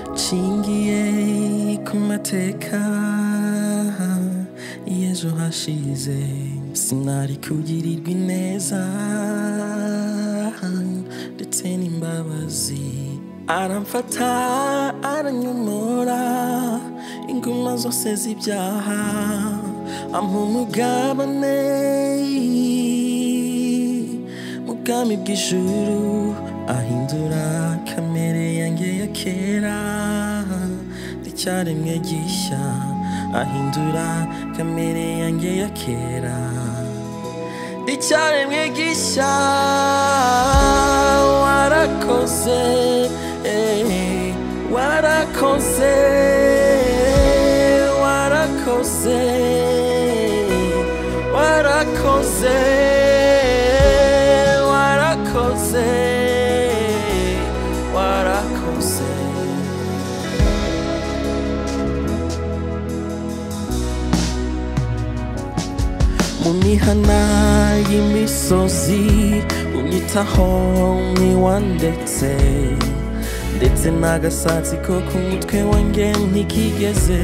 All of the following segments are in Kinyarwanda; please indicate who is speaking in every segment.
Speaker 1: Nshingiye ku mateka y'ejo hashize sinari kugirirwa ineza ndetse n'imbabazi aramfata aranyomora inguma zose z'ibyaha ampa umugabane mu bwami bw'ijuru ahindura kamere yanjye ya kera icyaremwe gishya ahindura kamere yanjye ya kera icyaremwe gishya warakoze eh, warakoze warakoze warakoze warakoze warakoze mu mihana y'imisozi unyitaho mwiwa ndetse ndetse n'agasatsi ko ku mutwe wanjye ntikigeze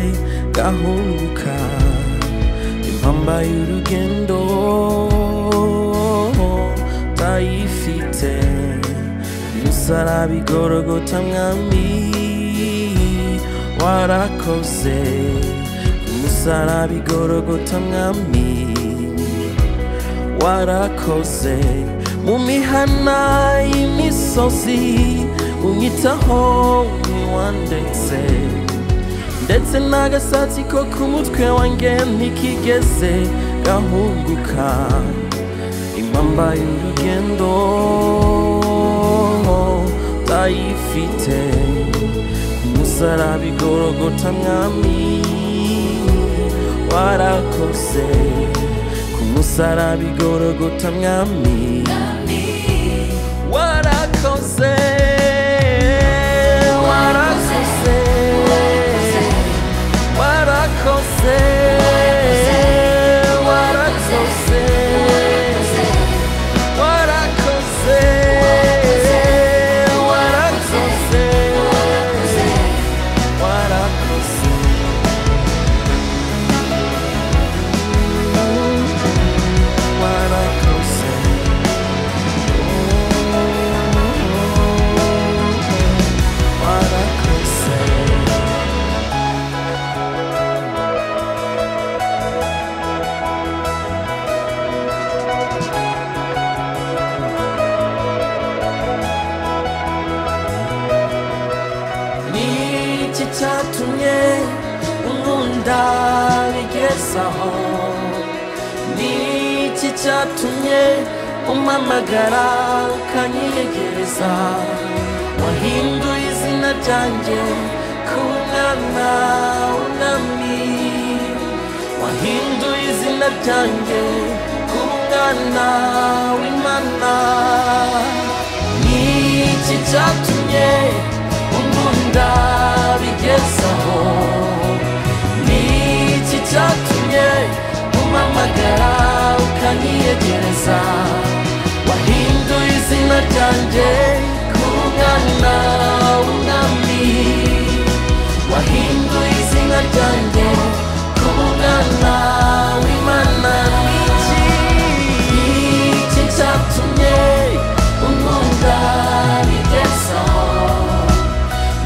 Speaker 1: gahunguka impamba y'urugendo utayifite musarabi gorogota mwami warakoze musarabi gorogota mwami warakoze mu mihana y'imisozi unyitaho ntiwandetse ndetse n'agasatsi ko ku mutwe wanjye ntikigeze gahunguka impamba y'urugendo utayifite umusaraba igorogota mwami warakoze ku musaraba igorogota mwami warakoze warakoze warakoze warakoze warakoze warakoze warakoze warakoze warakoze niki cyatumye unkunda bigezaho niki cyatumye umpamagara ukanyegereza wahinduye izina ryanjye ku mwana w'umwami wahinduye izina ryanjye ku mwana w'imana niki cyatumye unkunda bigezaho niki cyatumye umamagara ukaniyegereza wahinduye izina ryanjye ku mwana w'umwami wahinduye izina ryanjye ku mwana w'imana niki niki cyatumye unkunda bigezaho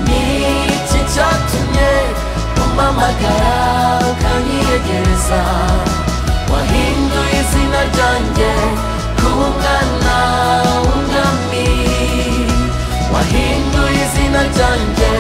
Speaker 1: Niki cyatumye umpamagara ukanyegereza Wahinduye izina ryanjye ku mwana w'umwami Wahinduye izina ryanjye